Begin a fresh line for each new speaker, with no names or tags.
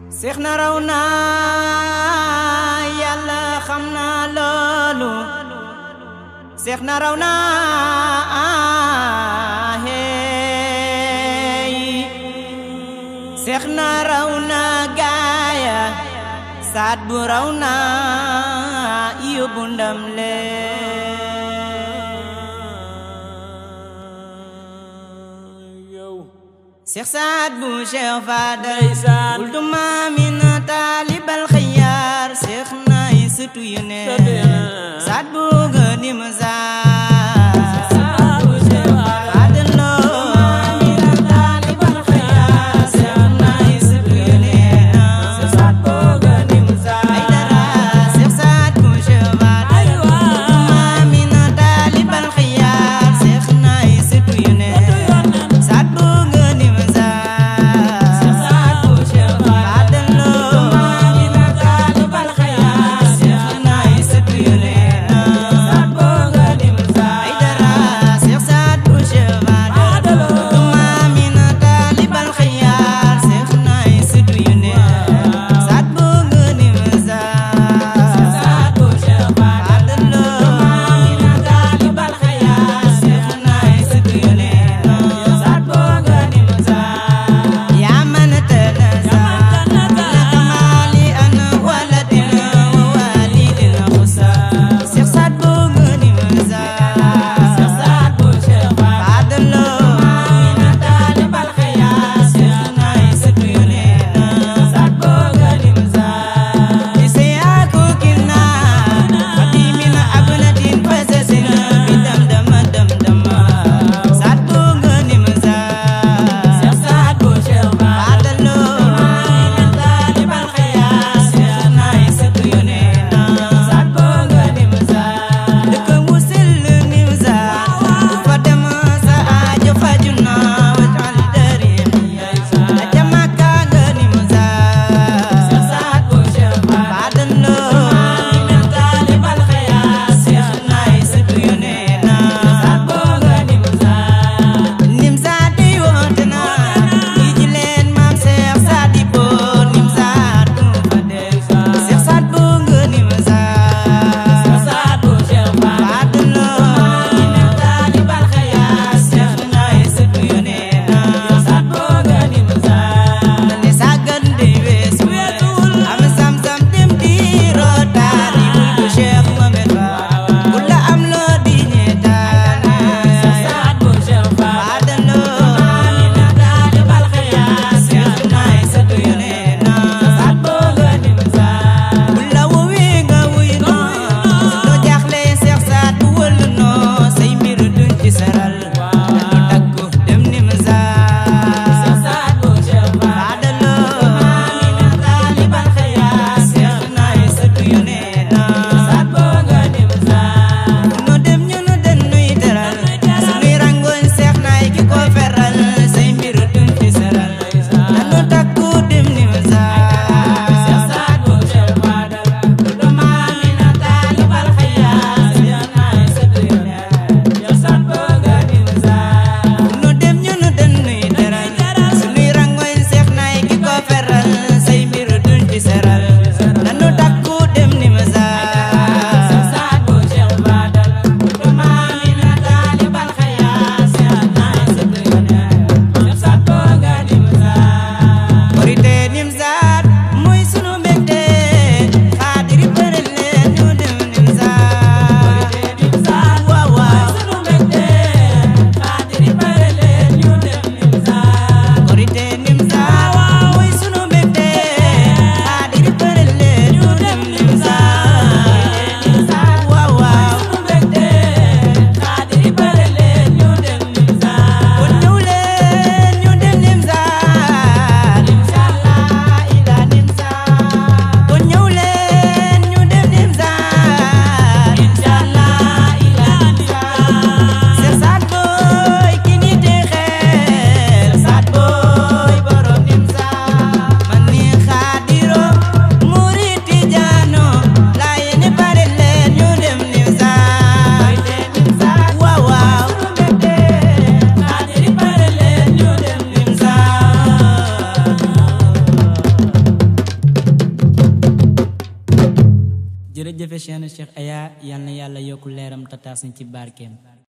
seex na raw naa yàlla xam naa loolu seex na raw naa hey seex na raw naa gaaya saat bu raw naa yóbbu ndam lee seex saat bu Cheikh Fadal wuldu maamin taalibal xiyaar seex naay sëtu yu ne saat bu gënim saat Fadal loo maamin taalibal xiyaar seex naay sëtu yu ne saat bu gënim saat ay dara seex saat bu Cheikh Fadal wuldu maamin taalibal xiyaar seex naay sëtu yu ne saat bu gënim saat saat bu Cheikh Fadal loo maamin taalibal xiyaar seex naay jërëjëfe Cheikh Cheikh Aya yal na yàlla yokku leeram tataas ci barkeem